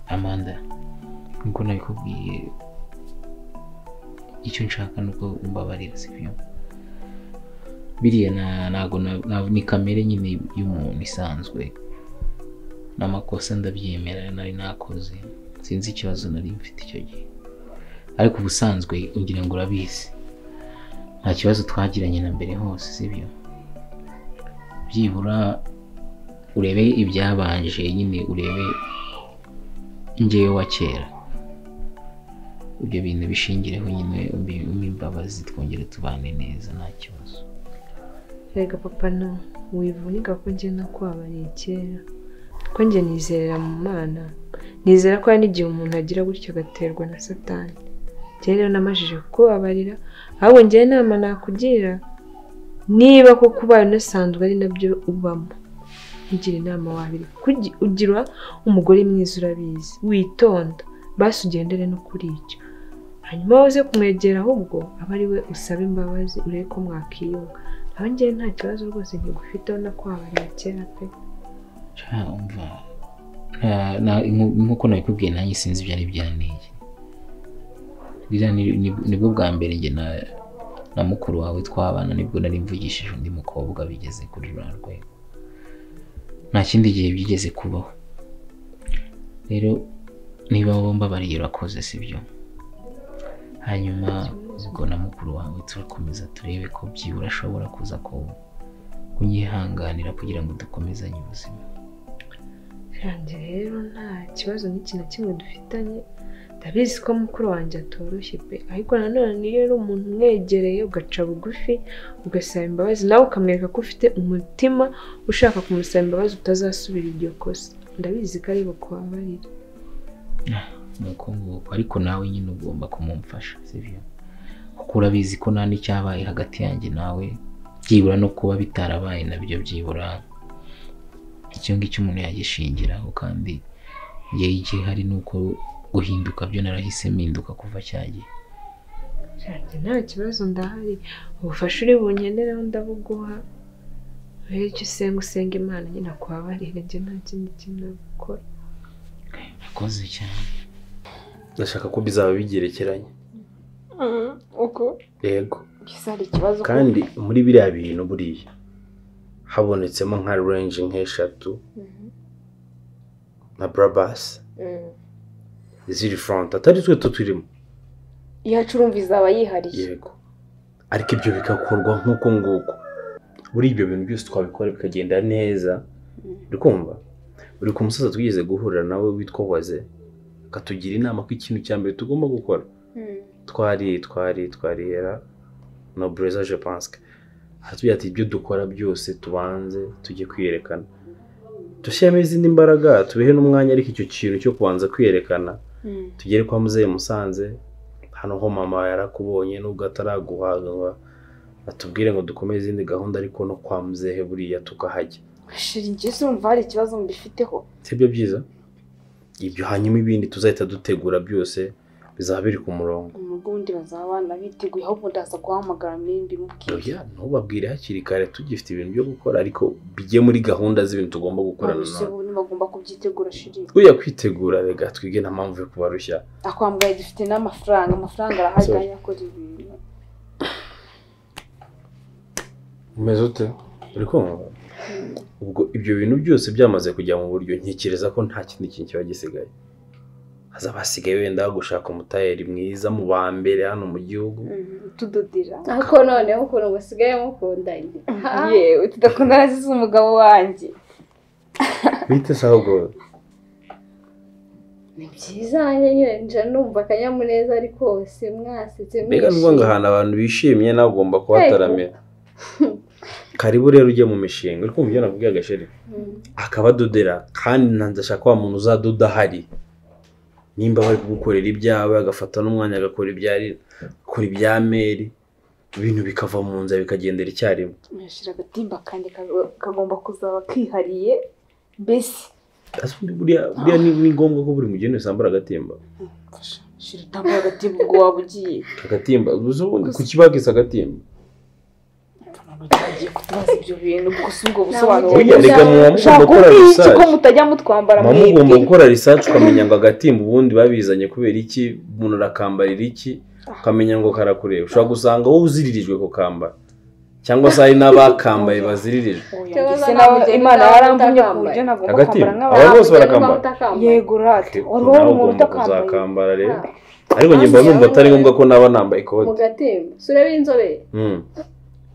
amanda nkuko nabikubwiye icyo nshaka ni uko umbabarira sibyo biriya nta- ntago na- na- ni kamere nyine y'umuntu isanzwe n'amakosa ndabyemera nari nakoze sinzi ikibazo nari mfite icyo gihe ariko ubusanzwe ugira ngo urabizi nta kibazo twagiranye na mbere hose sibyo byibura urebe ibyabanje nyine urebe njyewe wa kera ibyo bintu bishingireho nyine umbi- umpe imbabazi twongere tubane neza nta kibazo reka papa no wivunika ko njye nakubabariye kera ko njye nizerera mu mana nizera ko hari n'igihe umuntu agira gutyo agaterwa na satani njye rero namajije kukubabarira ahubwo njyewe inama nakugira niba koko ubaye unasanzwe ari nabyo ubamo nkugira inama wabiri Kugi- ugira umugore mwiza urabizi witonda basi ugendere no kuri icyo hanyuma waze kumwegera ahubwo aba ari we usaba imbabazi urebe ko mwakiyunga nawe njyewe nta kibazo rwose ntigufiteho no kwabarira kera pe Sha, umva nta- nta- nku- nkuko nabikubwiye nanjye sinzi ibyo ari byanteye Ririya ni- ni- nibwo bwa mbere njye na na mukuru wawe twabana nibwo nari mvugishije undi mukobwa bigeze kuri ruriya rwego nta kindi gihe byigeze kubaho rero niba bombi abariye urakoze sibyo hanyuma ubwo na mukuru wawe turakomeza turebe ko byibura ashobora kuza ko kunyihanganira kugira ngo dukomezanye ubuzima kandi rero nta kibazo n'iki na kimwe dufitanye ndabizi ko mukuru wanjye atoroshye pe ariko nanone niyo ari umuntu umwegereye ugaca bugufi ugasaba imbabazi nawe ukamwereka ko ufite umutima ushaka kumusaba imbabazi utazasubira iryo kosa ndabizi ko ari bukubabarira ni uko nguko ariko nawe nyine ugomba kumumfasha sibyo kuko urabizi ko nta n'icyabaye hagati yanjye nawe byibura no kuba bitarabaye nabyo byibura icyo ngicyo umuntu yagishingiraho kandi njyewe igihe hari n'uko guhinduka byo narahise mpinduka kuva cya gihe Shanti nta kibazo ndahari ubufasha uri bunkeneraho ndabuguha rero icyo usenga usenga imana nyine akubabarire njye nta kindi kintu nabikora nakoze cyane ndashaka ko bizaba bigerekeranye uko yego bisa hari ikibazo ko- kandi muri biriya bintu buriya habonetsemo nka range nk'eshatu Mhm. na barabasi Mm. ziri fronte atari twe tuturimo iyacu urumva izaba yihariye yego ariko ibyo bigakorwa nk'uko nguko buriya ibyo bintu byose twabikora bikagenda neza uri kumva buri ku musaza twigeze guhura nawe witwa waze akatugira inama ko ikintu cya mbere tugomba gukora Mm. twari twari twarihera no bureza je pense que aratubwira ati ibyo dukora byose tubanze tujye kwiyerekana dushyiramo izindi mbaraga tubihe n'umwanya ariko icyo kintu cyo kubanza kwiyerekana Mm. tugere kwa muzehe musanze hano ho mama yarakubonye nubwo ataraguhaga ngo atubwire ngo dukomeze izindi gahunda ariko no kwa muzehe buriya tukahajya shira njye urumva hari ikibazo mbifiteho sibyo byiza ibyo hanyuma ibindi tuzahita dutegura byose bizaba biri ku murongo umugundi bazaba bana biteguye ahubwo ndaza guhamagara mbere mbimubwire oya ntubabwire hakiri kare tugifite ibintu byo gukora ariko bijye muri gahunda z'ibintu tugomba gukora Abasore nanone ubu ntibagomba kubyitegura shiri ujya kwitegura rega twige nta mpamvu yo kubarushya akwambaye dufite n'amafaranga amafaranga arahari Sorry. kandi akora ibintu umeze ute uri kumva ubwo ibyo bintu byose byamaze kujya mu buryo ntekereza ko nta kindi kintu kiba gisigaye hazaba hasigaye wenda gushaka umutayeri mwiza mu ba mbere hano mu gihugu Mm, utudodera ariko noneho ukuntu musigaye mukundanye yewe tudakunda nazize umugabo wanjye bite se ahubwo ni byiza njye nyine nje numva akanyamuneza ari kose mwasetse mbega n'ubwo ngo ahantu abantu bishimye nawe ugomba kuhataramira karibu rero ujye mu mishinga uri kumva ibyo nakubwiye agasheri akabadodera kandi ndashaka wa muntu uzadoda ahari nimba bari kugukorera ibyawe agafata n'umwanya agakora ibya akora ibya meri ibintu bikava mu nzira bikagendera icyarimwe nashira agatimba kanjye ka- kagomba kuzaba kihariye mbese Ese ubundi buriya buriya ni ni ngombwa ko buri mugeni wese ambara agatimba mfasha shira utambara agatimba ubwo waba ugiye agatimba gusa ubundi ku kibagisa agatimba Mfana abantu bagiye kutubaza ibyo bintu gusa ubwo busobanuro Ntabwo bugiye- ugenda- reka muba Shaka mugomba gukora umbwire iki ko research mutajya mutwambara muba mugomba gukora research ukamenya ngo agatimba ubundi babizanye kubera iki umuntu arakambarira iki ukamenya ngo karakureba ushobora gusanga wowe uziririjwe kukambara cyangwa se hari n'abakambaye baziririjwe Cyangwa Ese se nawe nta Imana mugeni yaramvunye ku utakambaye. buryo nagomba agatimba kwambara nk'abantu abantu bose barakambara yego rate wari Nawe ubona ugomba umuntu utakambaye kuzakambara rero Ah. ariko njye mba numva atari ngombwa ko naba nambaye mu ikote gatembo sura b'inzobere Mm.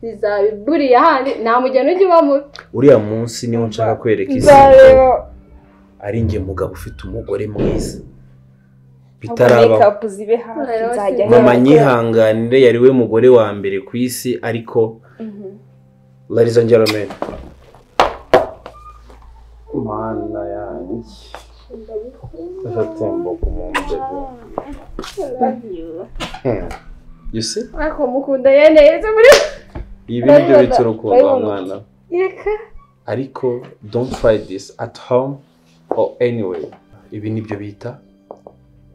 bizaba buriya handi nta mugeni ujya uba mubi uriya munsi niwo nshaka kwereka isi nzareba ari njye mugabo ufite umugore mwiza ubwo bitarabaho make zibe hafi Nzareba nzajya sinzi. mama nyihanganire yari we mugore wa mbere ku isi ariko Mhm. ladies and gentlemen mana yanjye ndatembuka umuntu you see ariko mukunda yeneze muri ibi ni byo bita urukundo mwana reka ariko don't try this at home or anyway ibi ni byo bita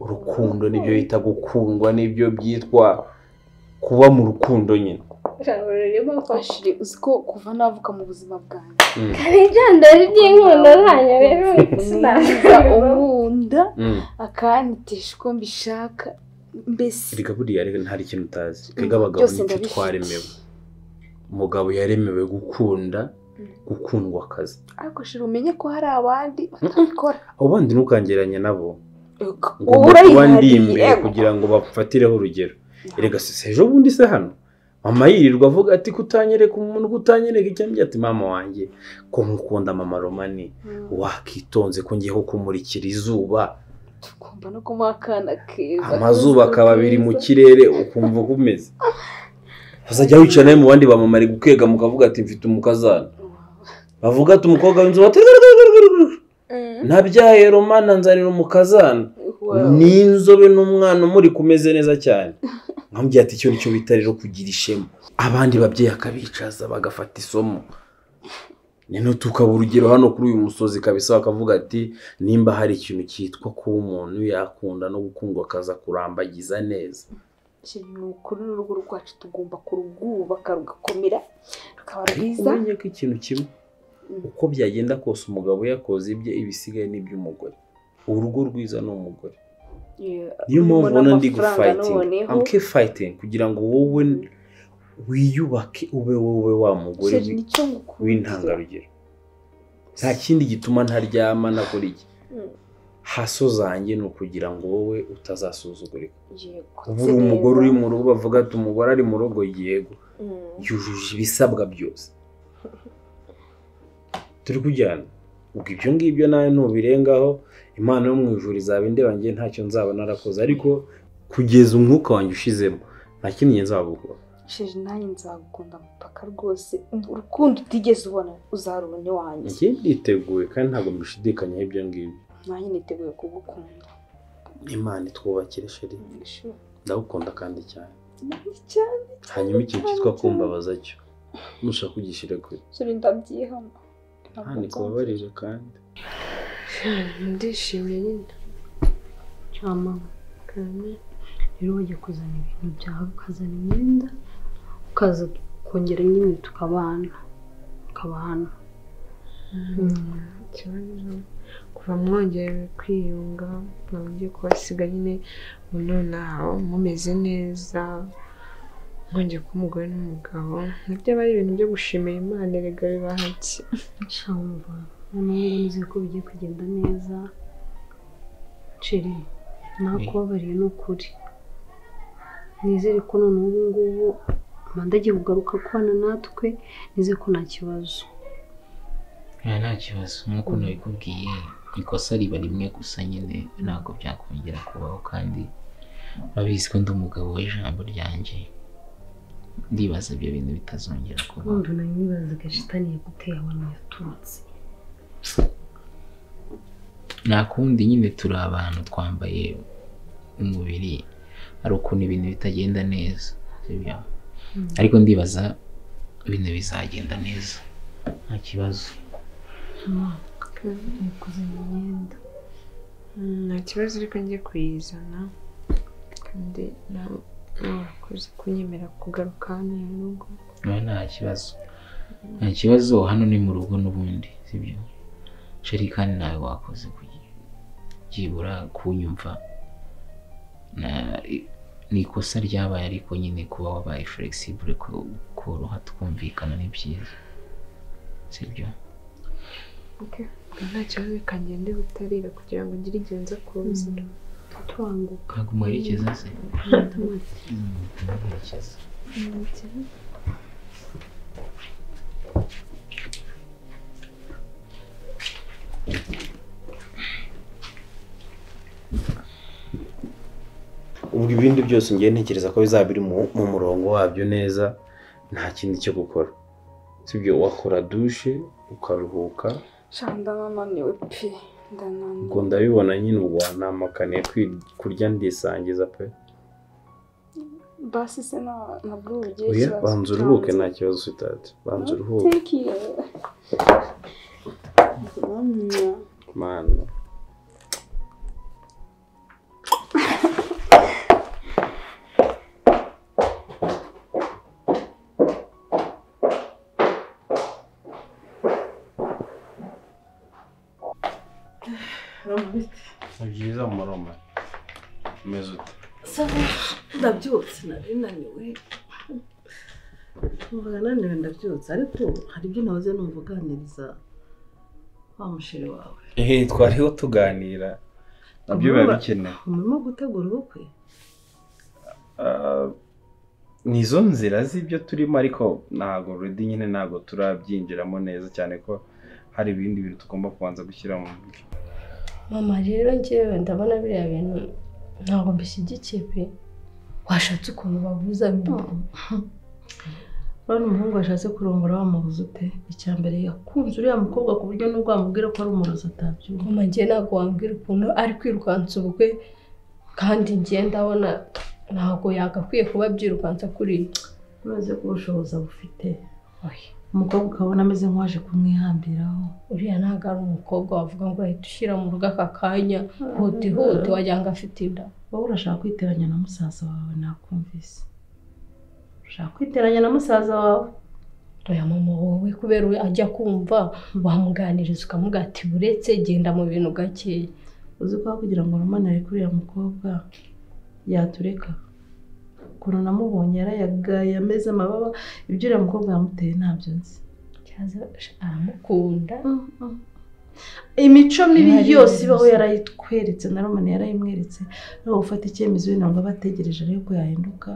urukundo nibyo bita gukundwa nibyo byitwa kuba mu rukundo nyine ijambo ririmo fashe Ashiri, uzi ko kuva navuka mu buzima bwanjye Mm, hari ibyandari by'inkundo zanyu rero niba unkunda mm. akantitesha uko mbishaka mbese erega buriya rero ntari ikintu utazi erega abagabo byose nicyo ndabifite. twaremewe umugabo yaremewe gukunda gukundwa akazi ariko shira umenye ko hari abandi batabikora abo bandi ntukangeranye nabo ngomba kuba ndi imbere urayihariye kugira ngo bafatireho urugero erega se se ejo bundi se hano mama yirirwa avuga ati kutanyereka umuntu kutanyereka icyo mbye ati mama wanjye ko nkukunda mama romani wakitonze ko ngiye kumurikira izuba tugomba no kumuha akana keza amazuba akaba abiri mu kirere ukumva uko umeze uzajya wicara nawe mu bandi bamama ari gukega mukavuga ati mfite umukazana bavuga ati umukobwa w'inzobe ati nabyaye romana nzanira umukazana ni inzobe n'umwana umuri kumeze neza cyane nkambye ati icyo nicyo bita rero kugira ishema abandi babyeyi akabicaza bagafata isomo nino tukaba urugero hano kuri uyu musozi kabisa bakavuga ati nimba hari ikintu cyitwa kuba umuntu yakunda no gukundwa akaza kurambagiza neza ikintu kuri uru rugo rwacu tugomba kurwubaka rugakomera rukaba ariko rwiza umenye ko ikintu kimwe uko byagenda kose umugabo yakoze ibye ibisigaye ni iby'umugore urugo rwiza ni umugore niyo mpamvu ubona ndi gufayitinga amke fayitingi kugira ngo wowe wiyubake ube wowe wa mugore shira wi- nicyo ngukundira w'intangarugero nta kindi gituma ntaryama nakora iki Mm. haso zanjye ni ukugira ngo wowe utazasuzugurika yego ubu uri umugore uri mu rugo bavuga ati umugore ari mu rugo yego yujuje ibisabwa byose turi kujyana ubwo ibyo ngibyo nawe ntubirengaho imana yo mu ijuru izaba indeba njye ntacyo nzaba narakoze ariko kugeza umwuka wanjye ushizemo nta kindi njye nzaba gukora shira nanjye nzagukunda mupaka rwose urukundo utigeze ubona uzarubona iwanjye njye nditeguye kandi ntabwo mbishidikanyaho ibyo ngibyo nanjye niteguye kugukunda imana itwubakire sheri ndagukunda kandi cyane Nanjye cyane hanyuma ikintu cyitwa kumbabaza cyo nushaka kugishire kure sura ndabyihama nta nikubabarire kandi ndishimye nyine cyama kandi rero wajya kuzana ibintu byawe ukazana imyenda ukaza kongera nyine tukabana tukabana ikibazo kuva mwongeye kwiyunga mwaba mugiye kubasiga nyine ubu nonaha mumeze neza mwongeye kuba umugore n'umugabo nabyo aba ari ibintu byo gushimira imana erega bibahake cyangwa noneho nzi ko bigiye kugenda neza ceri nakubabariye ni ukuri nizere ko none ubu ngubu amanda agiye kugaruka kubana natwe nizere ko nta kibazo nta nta kibazo nk'uko nabikubwiye ikosa riba rimwe gusa nyine ntabwo byakongera kubaho kandi urabizi ko ndi umugabo w'ijambo ryanjye ndibaza ibyo bintu bitazongera kubaho wumva nawe nibazaga shitani yaguteye abantu yaturutse nta kundi nyine turi abantu twambaye umubiri hari ukuntu ibintu bitagenda neza sibyo? ariko ndibaza ibintu bizagenda neza nta kibazo Ngiye kuzana imyenda nta kibazo ariko njye kuyizana kandi na- mwakoze kunyemera kugaruka hano mu rugo nawe nta kibazo nta kibazo hano ni mu rugo n'ubundi sibyo sheri kandi nawe wakoze kugi- byibura kunyumva Na- ni ikosa ryabaye ariko nyine kuba wabaye flexible ku- koroha twumvikana ni byiza sibyo nta kibazo bikagende bitarira kugira ngo ngire igihe nza kuza turanguka kagumerekeza se ndamara umuherekeza ubwo ibindi byose ngiye ntekereza ko bizaba biri mu mu murongo wabyo neza nta kindi cyo gukora sibyo wakora dushe ukaruhuka shanda nananiwe pe ubwo ndananiwe ndabibona nyine ubwo wanamakaniye kwi- kurya ndisangiza pe basi se na na buru ugiye oya banza uruhuke nta kibazo ufite ati banza uruhuke teki mana ni byiza muroma umeze ute ndabyutse nari naniwe numvaga naniwe ndabyutse ariko hari ibyo nahoze numva uganiriza wa musheri wawe ehe twariho tuganira nabyo biba bikenewe umurimo gutegura ubukwe Ah, ni izo nzira z'ibyo turimo ariko ntabwo redi nyine ntabwo turabyinjiramo neza cyane ko hari ibindi bintu tugomba kubanza gushyira mu buryo mama rero njyewe ndabona biriya bintu ntabwo mbishyigikiye pe washatse ukuntu babuza urabona umuhungu washatse kurongora wamubuze ute icya mbere yakunze uriya mukobwa ku buryo n'ubwo wamubwira ko ari umurozi atabyumva mama ngiye ntabwo wambwira ukuntu ari kwirukansa ubukwe kandi ngiye ndabona ntabwo yagakwiye kuba byirukansa kuri ibyo urazi ko ubushobozi abufite umukobwa ukabona ameze nk'uwaje kumwihambiraho uriya ntabwo ari umukobwa wavuga ngo ahita ushyira mu rugo aka kanya huti huti wagira ngo afite inda wowe urashaka kwiteranya na musaza wawe nakumvise urashaka kwiteranya na musaza wawe oya mama wowe kubera we ajya kumva wamuganiriza ukamuga ati buretse genda mu bintu gakeya uzi ko aho kugira ngo rumanare kuri uriya mukobwa yatureka ukuntu namubonye yarayagaye ameze amababa ibyo uriya mukobwa yamuteye ntabyo nzi cyaza aramukunda imico mibi Nari yose nzi. ibaho yarayitweretse na romani yarayimweretse nawe gufata icyemezo wenda ngo abategereje arebe ko yahinduka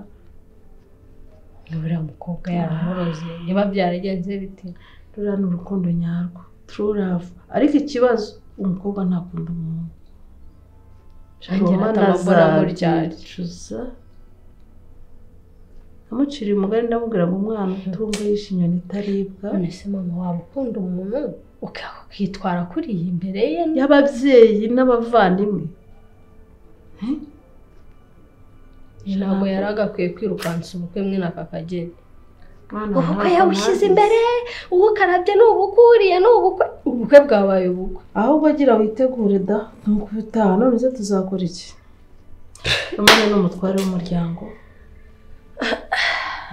uriya mukobwa yaramuroze niba byaragenze bite ruriya ni urukundo nyarwo true love ariko ikibazo umukobwa ntakunda umuhungu Angela atamabura muryari. azabicuza amuciriye umugani ndamubwira ngo umwana utumva yishimye ntitaribwa none se mama waba ukunda umuntu uka- ukitwara kuri iyi imbere ye y'ababyeyi n'abavandimwe ntabwo yari agakwiye kwirukansa ubukwe mwene aka kageni Mwana ubukwe ntabwo yabushyize ntabizi. imbere uwukarabye ni ubukwe uriye ni ubukwe ubukwe bwabaye ubukwe ahubwo agira witegure da nuko ubutaha none se tuzakora iki romani ni umutware w'umuryango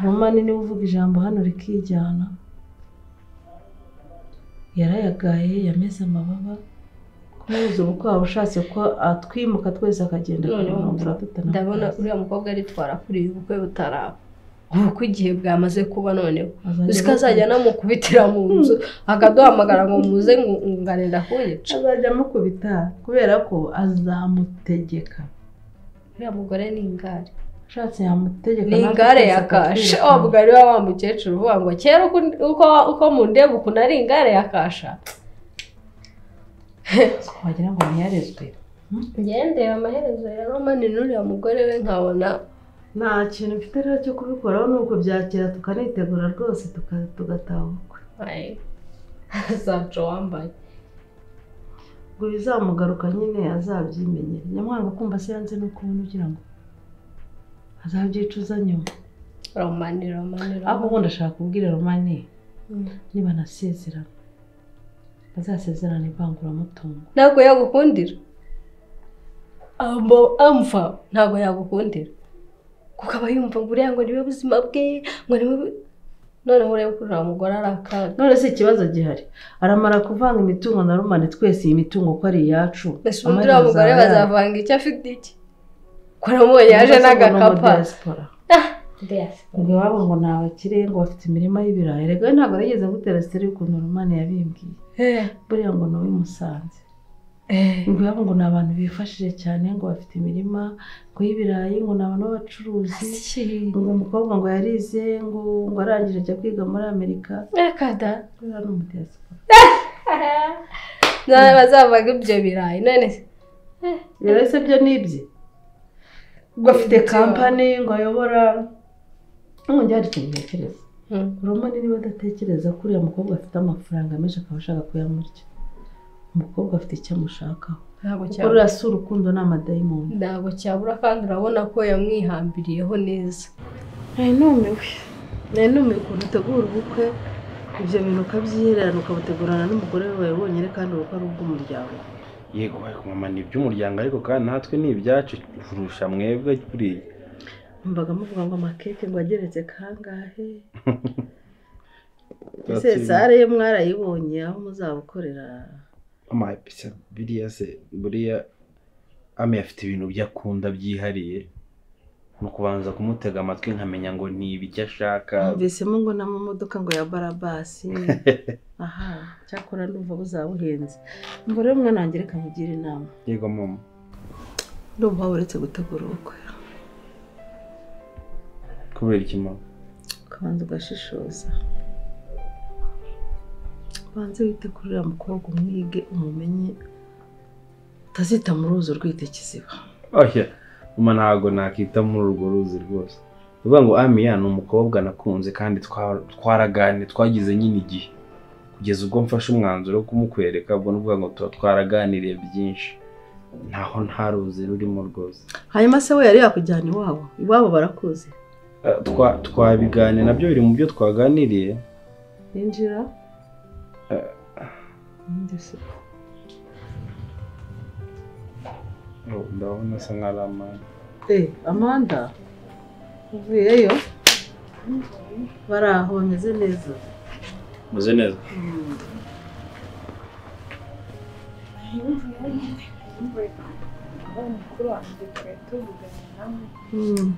romani niwe uvuga ijambo hano rikijyana yarayagaye yameze amababa kumubuza ubukwe waba ushatse ko atwimuka twese akagenda Noneho kumwumvira tutanamuzi. ndabona uriya mukobwa aritwara kuri iyi ubukwe butaraba ubukwe igihe bwamaze kuba noneho Azajya uzi ko azajya anamukubitira mu nzu akaduhamagara ngo muze ngo- ngarenda kuyica azajya amukubita kubera ko azamutegeka uriya mugore ni ingare ushatse yamutegeka ni natwe ingare twese ya kasha akatwirukana. wa mugari wa wa mukecuru uvuga ngo kera uko- uko uko mundeba ukuntu ari ingare ya kasha wagira ngo ntiyarezwe ngendera amaherezo ya romani n'uriya mugore we nkabona nta kintu mfite rero cyo kubikoraho ni ukubyakira tukanitegura rwose tuka- tugataha ubukwe ayi zaco wambaye ngo bizamugaruka nyine azabyimenyera nyamwanga kumva se yanze no kubona ugira ngo azabyicuza nyuma romani romani ariko romani ubundi ashaka kubwira romani niba nasezerana bazasezerana ivanguramutungo ntabwo yagukundira ambo amva ntabwo yagukundira kuko aba yumva ngo uriya ngo niwe buzima bwe ngo niwe bu- noneho urebe ko uriya mugore ari akaga none se ikibazo gihari aramara kuvanga imitungo na rumane twese iyi mitungo ko ari iyacu mbese ubundi uriya mugore bazavanga icyo afite iki ko nawe yaje n'agakapa ngo iwabo ngo ni abakire ngo bafite imirima y'ibirayi rega ntabwo yageze gutera siteri y'ukuntu rumane yabimbwiye Eh, buriya ngo ni uwimusanze eh. ngo iwabo ngo ni abantu bifashije cyane ngo bafite imirima ngo y'ibirayi ngo ni abantu b'abacuruzi ngo umukobwa ngo yarize ngo ngo arangije ajya kwiga muri amerika reka da buriya ni umudiyasipora nawe bazavaga ibyo birayi none se rero se byo ni ibye ngo afite kampani ngo ayobora ngo njye hari ikintu ntekereza Hmm. romani niba adatekereza ko uriya mukobwa afite amafaranga menshi akaba ashaka kuyamurya umukobwa afite icyo amushakaho ntabwo kuko cyabura ruriya si urukundo ni amadayimoni ntabwo cyabura kandi urabona ko yamwihambiriyeho neza nari numiwe nari numiwe ukuntu utegura ubukwe ibyo bintu ukabyihererana ukabutegurana n'umugore wawe wenyine kandi ubukwe ari ubw'umuryango yego mama ni iby'umuryango ariko kandi natwe ni ibyacu kurusha mwebwe buriya mbaga muvuga ngo amakeke ngo ageretse kangahe ese Byatsi- sare ye mwarayibonye aho muzabukorera mama bisa biriya se buriya ame afite ibintu byo akunda byihariye ni ukubanza kumutega amatwi nkamenya ngo ni ibiki ashaka numvisemo ngo n'amamodoka ngo ya barabasi aha cyakora ndumva buzaba buhenze ngo rero mwana wanjye reka nkugire inama yego mama ndumva waba uretse gutegura ubukwe kubera iki mama ukabanza ugashishoza ubanze wite kuri uriya mukobwa umwige umumenye utazita mu ruzi urwite kiziba oya mama ntabwo nakita muri urwo ruzi rwose ni ukuvuga ngo amiya ni umukobwa nakunze kandi twa- twaraganiye twagize nyine igihe kugeza ubwo mfashe umwanzuro wo kumukwereka ubwo ni ukuvuga ngo tuba twaraganiriye byinshi ntaho nta ruzi rurimo rwose hanyuma se we yari yakujyana iwabo iwabo barakuzi Eh, twa- twabiganiye nabyo biri mu byo twaganiriye yinjira Eh. Ninde se? Oh, ndabona asa nkaho ari amani Eh, amanda uvuyeyo bari aho bameze neza umeze neza aho umukuru wanjye twari tuvuganye nawe Mm.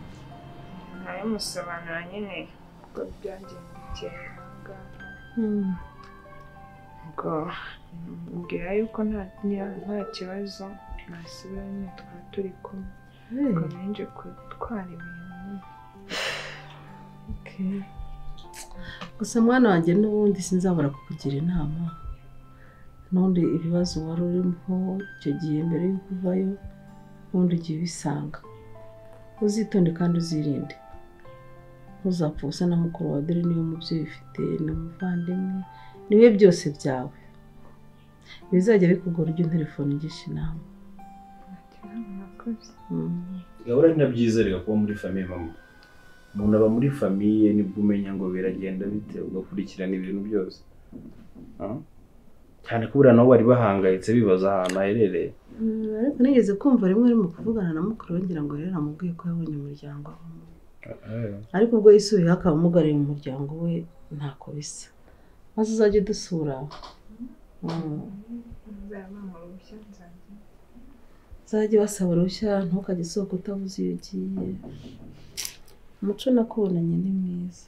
nabimusobanura nyine ubwo byagendekeye aha ngaha Mm. ubwo mubwira yuko nta nta- nta kibazo nasubira nyine twari turi kumwe Eh, ubwo nje gutwara ibintu nyine. okay. gusa mwana wanjye n'ubundi sinzabura kukugira inama n'ubundi ibibazo wari urimo icyo gihe mbere y'uko uvayo ubundi ugiye ubisanga uzitonde kandi uzirinde ntuzapfa ubusa na mukuru wa dore niyo mubyeyi ufite ni umuvandimwe niwe byose byawe bizajya bikugora ujya unterefone ugisha inama Nagira ngo murakoze. Mm. gahora ntabyizerega kuba muri famiye mama umuntu aba muri famiye nibwo umenya ngo biragenda bite ugakurikirana ibintu byose Ah? cyane ko buriya nabo bari bahangayitse bibaza ahantu aherereye Mm, ariko nigeze kumva rimwe arimo kuvugana na mukuru we ngira ngo rero namubwiye ko yabonye umuryango avamo ariko ubwo yisubiyeho akaba amugariye mu muryango we ntako bisa maze uzajya udusura Mm. Nzaba mu ruhushya nzajya. uzajye wasaba uruhushya ntukajye usohoka utavuze iyo ugiye umuco nakubonanye ni mwiza